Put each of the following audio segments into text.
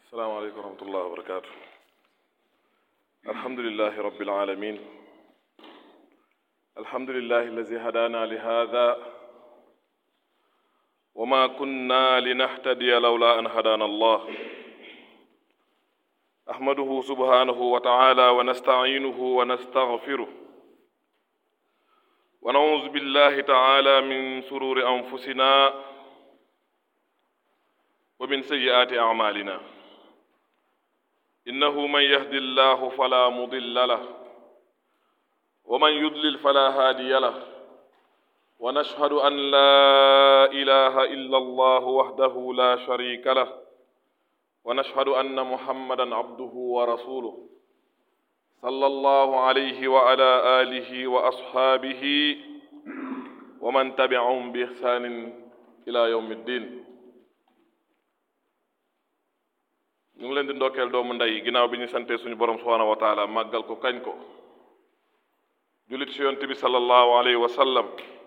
السلام عليكم ورحمة الله وبركاته الحمد لله رب العالمين الحمد لله الذي هدانا لهذا وما كنا لنهتدي لولا أن هدانا الله أحمده سبحانه وتعالى ونستعينه ونستغفره ونعوذ بالله تعالى من سرور أنفسنا ومن سيئات أعمالنا إنه من يهد الله فلا مضل له ومن يضلل فلا هادي له ونشهد أن لا إله إلا الله وحده لا شريك له ونشهد أن محمدا عبده ورسوله صلى الله عليه وعلى آله وأصحابه ومن تبعهم بإحسان إلى يوم الدين ñu ngi leen di ndokkeel doomu ndey ginnaaw bi ñu santee suñu borom subhaanahu wa taala màggal ko kañ ko jullit ci yonent bi sallallahu alayhi wa sallam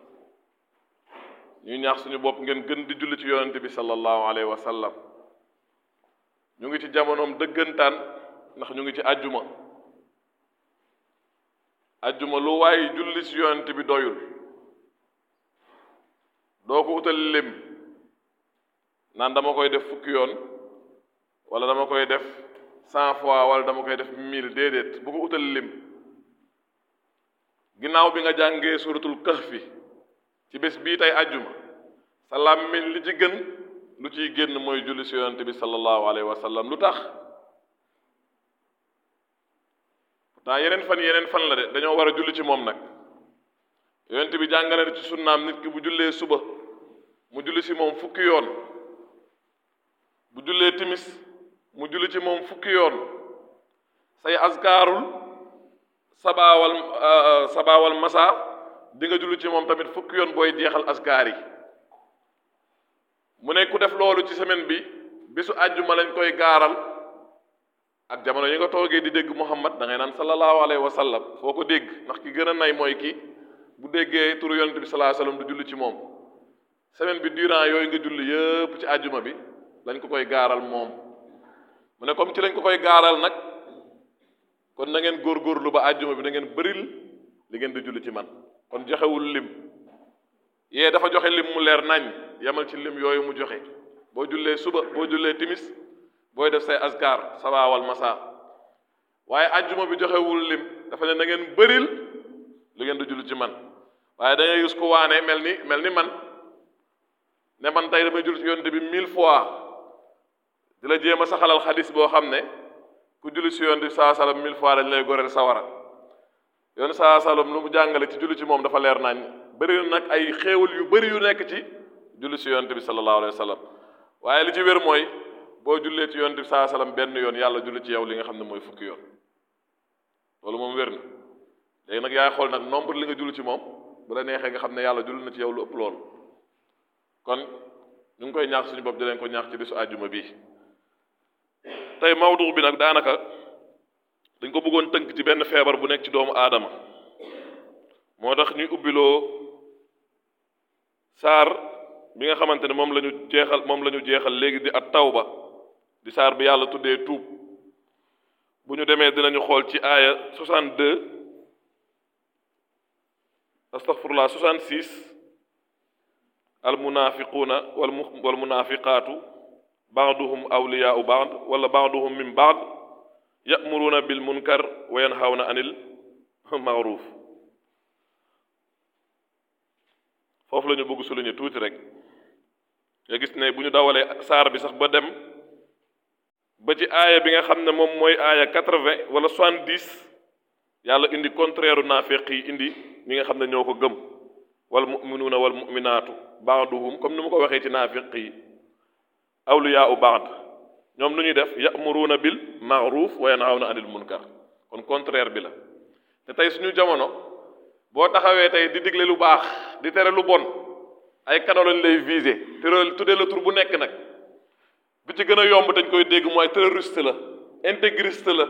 ñuy ñaax suñu bopp ngeen gën di jullit ci yonent bi sallallahu alayhi wa sallam ñu ngi ci jamonoom dëggantaan ndax ñu ngi ci àjjuma àjjuma lu waaye julli ci yonent bi doyul doo ko utal lim naan dama koy def fukki yoon wala dama koy def cent fois wala dama koy def mille déedéet bu ko utal lim ginnaaw bi nga jàngee suratul kahfi ci bés bii tey àjjuma sa làmmiñ li ci gën lu ciy génn mooy julli si yonante bi sallallahu alayhi wa sallam lu tax pourtant yeneen fan yeneen fan la de dañoo war a julli ci moom nag yonante bi jàngale na ci sunnaam nit ki bu jullee suba mu julli si moom fukki yoon bu jullee timis mu julli ci moom fukki yoon say askaarul sabaawal sabaawal masa di nga julli ci moom tamit fukki yoon booy jeexal askaar yi mu ne ku def loolu ci semaine bi bisu àjjuma lañ koy gaaral ak jamono yi nga toogee di dégg Muhammad da ngay naan sallallahu alayhi wa sallam foo ko dégg ndax ki gën a nay mooy ki bu déggee turu yonent bi sallallahu alayhi wa sallam du julli ci moom semaine bi durant yooyu nga julli yëpp ci àjjuma bi lañ ko koy gaaral moom mu ne comme ci lañ ko koy gaaral nag kon na ngeen góorgóorlu ba àjjuma bi na ngeen bëril li ngeen di julli ci man kon joxewul lim yee dafa joxe lim mu leer nañ yemal ci lim yooyu mu joxe boo jullee suba boo jullee timis booy def say askar sabaawal masa waaye àjjuma bi joxewul lim dafa ne na ngeen bëril li ngeen di julli ci man waaye da ngay gis ko waane mel ni mel ni man ne man tey damay julli ci yonte bi mille fois di la jéem a saxalal xadis boo xam ne ku julli si yoon di saa salam mille fois dañ lay goreel sawara yoon saa salam lu mu jàngale ci julli ci moom dafa leer nañ bëri nag ay xéewal yu bëri yu nekk ci julli si yonte bi sallallahu alayhi wa sallam waaye li ci wér mooy boo jullee ci yonte bi saa salam benn yoon yàlla julli ci yow li nga xam ne mooy fukki yoon loolu moom wér na léegi nag yaay xool nag nombre li nga julli ci moom bu la neexee nga xam ne yàlla julli na ci yow lu ëpp loolu kon ñu ngi koy ñaax suñu bopp di leen ko ñaax ci bisu àjjuma bii tey mawdu bi nag daanaka dañ ko bëggoon tënk ci benn feebar bu nekk ci doomu aadama moo tax ñuy ubbiloo saar bi nga xamante ne moom la ñu jeexal moom la ñu jeexal léegi di at tawba di saar bi yàlla tuddee tuub bu ñu demee dinañu xool ci aaya 62 astaghfirullah 66 al munafiquuna wal wal munafiqaatu baaduhum awliyaau baad wala baaduhum min baad yamuruuna bil munkar wa yanhawna anil maaruf foofu la ñu bëgg souligner tuuti rek nga gis ne bu ñu dawalee saar bi sax ba dem ba ci aaya bi nga xam ne moom mooy aaya quatre-vingt wala soixante-dix yàlla indi contraire naafeq yi indi ñi nga xam ne ñoo ko gëm wal muminuuna wal muminaatu baaduhum comme ni mu ko waxee ci naafeq yi awliyaa u baad ñoom lu ñuy def yamuruuna bil maaruf wa yanhawna anil munkar kon contraire bi la te tey suñu jamono boo taxawee tey di digle lu baax di tere lu bon ay canaux lañ lay viser te tuddee la tur bu nekk nag bi ci gën a yomb dañ koy dégg mooy terroriste la intégriste la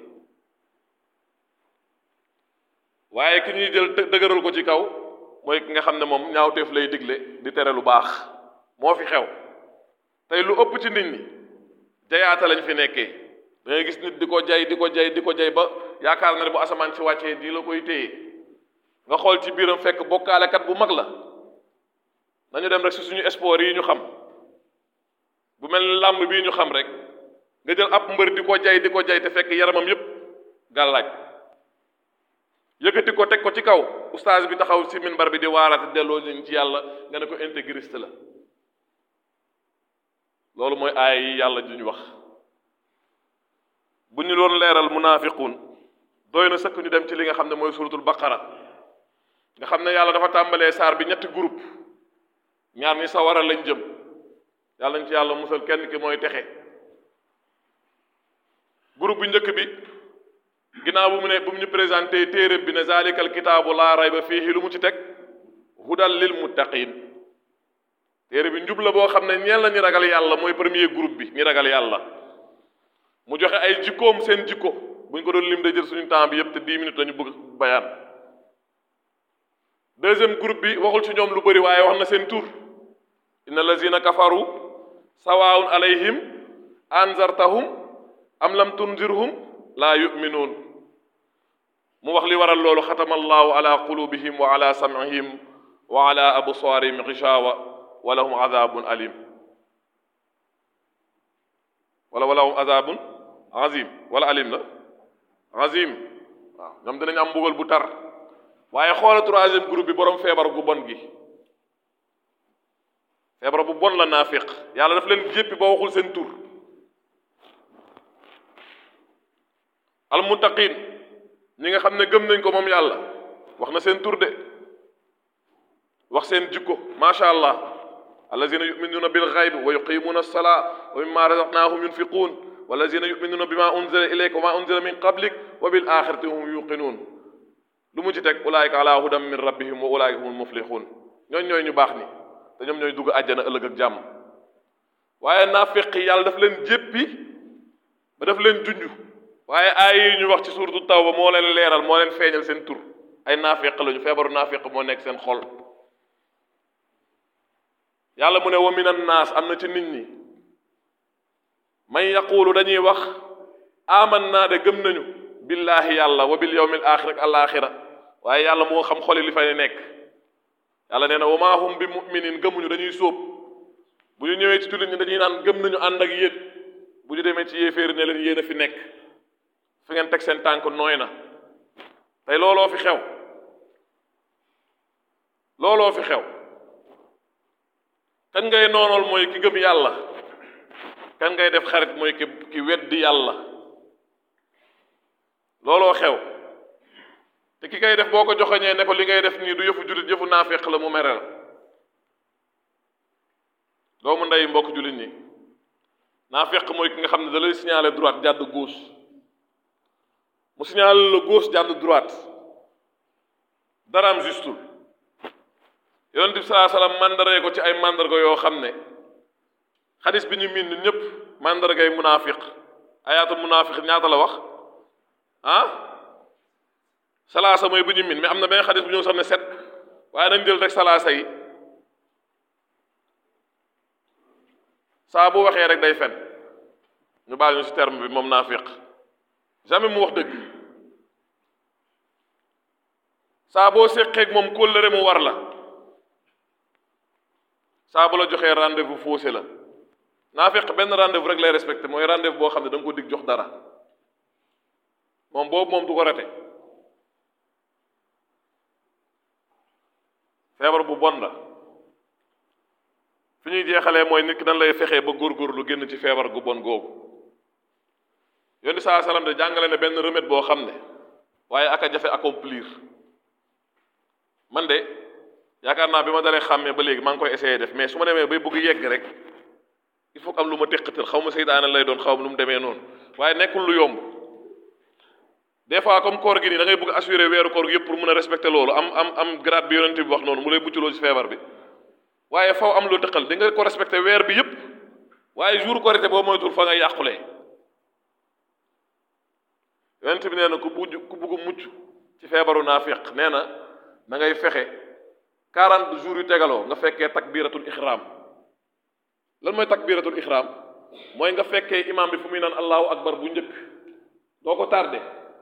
waaye ki ñuy jël dëgëral ko ci kaw mooy ki nga xam ne moom ñaawteef lay digle di tere lu baax moo fi xew tey lu ëpp ci nit ñi jayaata lañ fi nekkee da ngay gis nit di ko jay di ko jay di ko jay ba yaakaar na ne bu asamaan si wàccee di la koy téye nga xool ci biiram fekk bokkaalekat bu mag la nañu dem rek si suñu sport yi ñu xam bu mel ni làmb bii ñu xam rek nga jël ab mbër di ko jay di ko jay te fekk yaramam yépp gàllaaj yëkkati ko teg ko ci kaw oustaz bi taxaw si minbar bi di waarate delloo leen ci yàlla nga ne ko intégriste la loolu mooy aaya yi yàlla ju ñu wax bu ñu doon leeral munaafiquun doy na sëkk ñu dem ci li nga xam ne mooy suratul baqara nga xam ne yàlla dafa tàmbalee saar bi ñetti groupe ñaar ñi sawara lañ jëm yàlla nañ ci yàlla musal kenn ki mooy texe groupe bu njëkk bi ginnaaw bu mu ne bu mu ñu présenté téere bi ne zalikal kitaabu laa rayba fiihi lu mu ci teg hudal lil muttaqin téere bi njub la boo xam ne ñeel na ñi ragal yàlla mooy premier groupe bi ñi ragal yàlla mu joxe ay jikkoom seen jikko bu ñu ko doon lim day jël suñu temps bi yépp te dix minutes lañu bëgg bayaan deuxième groupe bi waxul ci ñoom lu bëri waaye wax na seen tur inna allazina kafaru sawaun alayhim anzartahum am lam tunzirhum laa yuminuun mu wax li waral loolu xatama allahu ala qulubihim wa ala sam'ihim wa ala absaarihim gishawa wa lahum adabun alim wala wa lahum adabun azim wala alim la azim waaw ñoom dinañ am mbugal bu tar waaye xoola troisième groupe bi borom feebar gu bon gi feebar bu bon la naafiq yàlla daf leen jéppi ba waxul seen tur almuttaqin ñi nga xam ne gëm nañ ko moom yàlla wax na seen tur de wax seen jikko macha allah allazina yuminuuna bil xaybi wa yuqimuuna alsalaa wa mimma razaqnaahum yunfiquun wallazina yuminuuna bima unzila ilayka wa ma unzila min qablik wa bil axirati hum yuqinuun lu mu ci teg ulaayika ala hudan min rabbihim wa ulaayika humul muflixuun ñooñ ñooy ñu baax ni te ñoom ñooy dugg àjjana ëllëg ak jàmm waaye naafiq yàlla daf leen jéppi ba daf leen junj waaye aay yi ñu wax ci suuratu tawba moo leen leeral moo leen feeñal seen tur ay naafiq lañu feebaru naafiq moo nekk seen xol yàlla mu ne wa min annaas am na ci nit ñi man yaquulu dañuy wax aman naa de gëm nañu billaahi yàlla wa bil yawmil axir ak alaaxira waaye yàlla moo xam xoli li fay nekk yàlla nee na wa maa hum bi muminin gëmuñu dañuy sóob bu ñu ñëwee ci jullit ñi dañuy naan gëm nañu ànd ak yéen bu ñu demee ci yéeféeri ne leen yéen a fi nekk fi ngeen teg seen tànk nooy na tey looloo fi xew looloo fi xew kan ngay noonool mooy ki gëm yàlla kan ngay def xarit mooy ki ki weddi yàlla looloo xew te ki ngay def boo ko joxoñee ne ko li ngay def nii du yëfu jullit yëfu naafeq la mu mere la doomu ndey mbokk jullit ñi naafeq mooy ki nga xam ne da lay signaler droite jàdd gauche mu signaler la gauche jàdd droite daraam justul yonent bi salaa salaam mandaree ko ci ay mandarga yoo xam ne xadis bi ñu miin ñun ñëpp mandargay munaafiq ayaatu munaafiq ñaata la wax ah salaasa mooy bu ñu miin mais am na benn xadis bu ñëw sax ne set waaye nañ jël rek salaasa yi saa bu waxee rek day fen ñu baal ñu ci terme bi moom naafiq jamais mu wax dëgg saa boo séqeeg moom kóllëre mu war la saa bu la joxee rendez-vous faussé la naafiq benn rendez-vous rek lay respecté mooy rendez-vous boo xam ne da nga ko dig jox dara moom boobu moom du ko rate feebar bu bon la fi ñuy jeexalee mooy nit ki dañ lay fexee ba góorgóorlu génn ci feebar gu bon googu yonent saa salaam de jàngale ne benn remède boo xam ne waaye aka jafe accomplir man de yaakaar naa bi ma dalee xàmmee ba léegi maa ngi koy essayé def mais su ma demee bay bëgg yegg rek il faut que am lu ma teqatal xaw ma seytaane lay doon xaw ma nu mu demee noonu waaye nekkul lu yomb des fois comme koor gi nii da ngay bëgg assurer weeru koor gi yëpp pour mun a respecter loolu am am am grade bi yonent bi wax noonu mu lay muccloo ci feebar bi waaye faw am lu tëqal di nga ko respecter weer bi yëpp waaye jour korité boo moytul fa nga yàqulee yonent bi nee na ku bugg ku bugg mucc ci feebaru naafiq nee na da ngay fexe 40 jours yu tegaloo nga fekkee takbiratul ihram lan mooy takbiratul ihram mooy nga fekkee imam bi fu muy naan allahu akbar bu njëkk doo ko tardé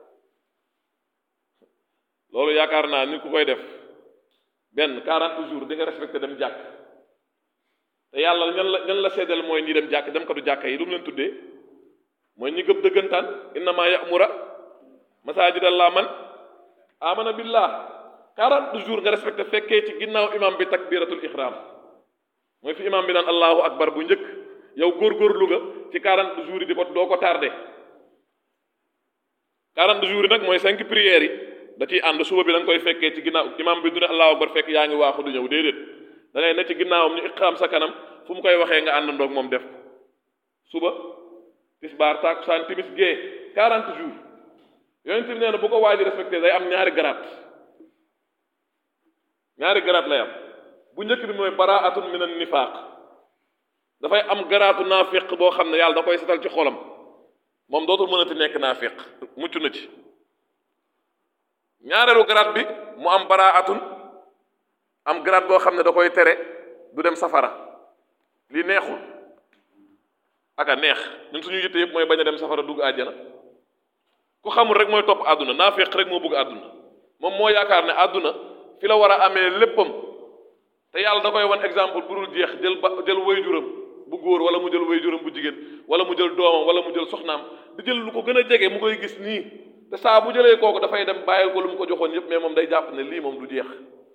loolu yaakaar naa ni ku koy def benn 40 jours di nga respecté dem jàkk te yàlla ñan la ñan la seddal mooy ñi dem jàkk dem katu jàkka yi lu mu leen tuddee mooy ñi gëm dëggantaan innama ya'mura masajidallah man amana billah 40 jours nga respecté fekkee ci ginnaaw imam bi takbiratul ihram mooy fi imam bi naan allahu akbar bu njëkk yow góorgóorlu nga ci 40 jours yi di ko doo ko tardé 40 jours yi nag mooy cinq prières yi da ciy ànd suba bi da nga koy fekkee ci ginnaaw imam bi du ne allahu akbar fekk yaa ngi waaxu du ñëw déedéet da ngay ne ci ginnaawam ñu iqaam sa kanam fu mu koy waxee nga àndandoog moom def ko suba tisbaar takusaan timis gee 40 jours yonent bi nee na bu ko waa ji respecté day am ñaari garaat ñaari garaat lay am bu njëkk bi mooy baraatun min an nifaaq dafay am garaatu naafiq boo xam ne yàlla da koy setal ci xolam moom dootul mënati nekk naafiq mucc na ci ñaareelu garaat bi mu am baraatun am garaat boo xam ne da koy tere du dem safara lii neexul aka neex ñun suñu yitte yëpp mooy bañ a dem safara dugg àjjana ku xamul rek mooy topp àdduna naafiq rek moo bëgg àdduna moom moo yaakaar ne àdduna fi la war a amee léppam te yàlla da koy wan exemple bu dul jeex jël ba jël wayjuram bu góor wala mu jël wayjuram bu jigéen wala mu jël doomam wala mu jël soxnaam di jël lu ko gën a jege mu koy gis nii te saa bu jëlee kooku dafay dem bàyyil ko lu mu ko joxoon yépp mais moom day jàpp ne lii moom du jeex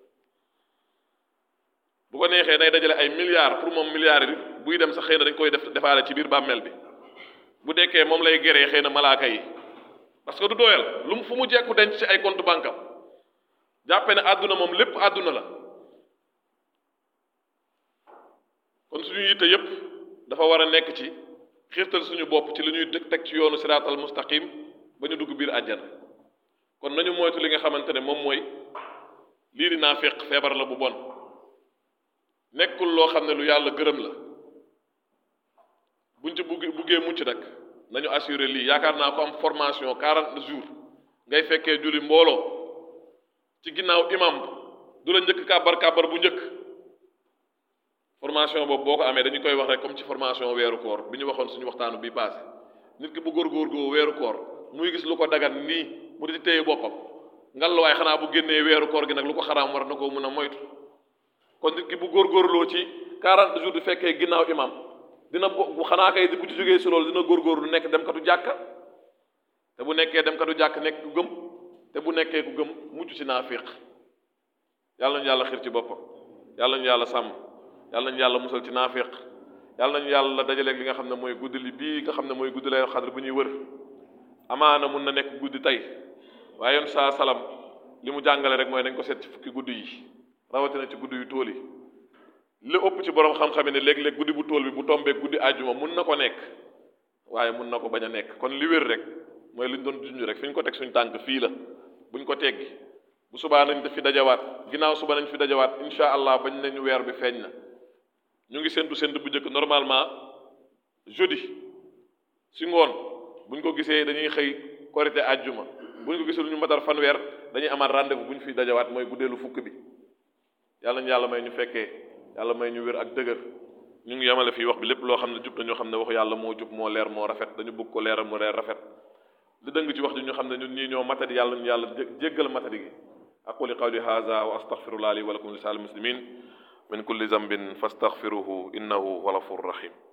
bu ko neexee day dajale ay milliards pour moom milliards yi buy dem sax xëy na dañ koy def defaale ci biir bàmmeel bi bu dekkee moom lay geree xëy na malaaka yi parce que du doyal lu mu fu mu jekku denc ci ay compte banque am jàppe ne àdduna moom lépp àdduna la kon suñu yitte yépp dafa war a nekk ci xiirtal suñu bopp ci li ñuy teg ci yoonu siraatal mustaqim ba ñu dugg biir àjjana kon nañu moytu li nga xamante ne moom mooy lii di naafiq feebar la bu bon nekkul loo xam ne lu yàlla gërëm la buñ ci bugg buggee mucc nag nañu assuré lii yaakaar naa ko am formation 40 jours ngay fekkee julli mbooloo ci ginnaaw imam du la njëkk kàbbar kàbbar bu njëkk formation boobu boo ko amee dañu koy wax rek comme ci formation weeru koor bi ñu waxoon suñu waxtaanu bii passé nit ki bu góorgóorgoo weeru koor muy gis lu ko dagan nii mu di téye boppam ngal waaye xanaa bu génnee weeru koor gi nag lu ko xaraam war na ko mën a moytu kon nit ki bu góorgóorloo ci 40 jours du fekkee ginnaaw imam dina bu xanaa kay bu ci jógee si loolu dina góorgóorlu nekk dem katu jàkka te bu nekkee dem katu jàkk nekk ku gëm te bu nekkee ku gëm mucc ci naafiq yàlla nañu yàlla xir ci boppam yàlla nañu yàlla sàmm yàlla nañu yàlla musal ci naafiq yàlla nañu yàlla dajaleeg li nga xam ne mooy guddi li bii nga xam ne mooy guddi lay xadr bu ñuy wër amaana mun na nekk guddi tey waaye yoon saa salam li mu jàngale rek mooy dañ ko seet ci fukki guddi yi rawatina ci guddi yu tool yi li ëpp ci borom xam-xam ne léeg-léeg guddi bu tool bi bu tombee guddi àjjuma mun na ko nekk waaye mun na ko bañ a nekk kon li wér rek mooy li ñu doon junj rek fi ñu ko teg suñu tànk fii la buñ ko teggi bu subaa nañ fi dajawaat ginnaaw suba nañ fi dajawaat incha allah bañ nañu weer bi feeñ na ñu ngi séntu séntu bu njëkk normalement jeudi si ngoon buñ ko gisee dañuy xëy korité àjjuma buñ ko gisee lu ñu matar fanweer dañuy amaat rendez-vous bu ñu fi dajawaat mooy guddeelu fukk bi yàlla ñu yàlla may ñu fekkee yàlla may ñu wér ak dëgër ñu ngi yemale fii wax bi lépp loo xam ne jub na ñoo xam ne waxu yàlla moo jub moo leer moo rafet dañu bëgg ko leeral mu leer rafet li dëng ci wax ji ñu xam ne ñun ñii ñoo matadi yàlla ñu yàlla jéggal matadi gi aquli qawli hadha wa astaghfirullah li wa lakum li sa'il muslimin min kulli zambin fastaghfiruhu innahu huwal ghafurur rahim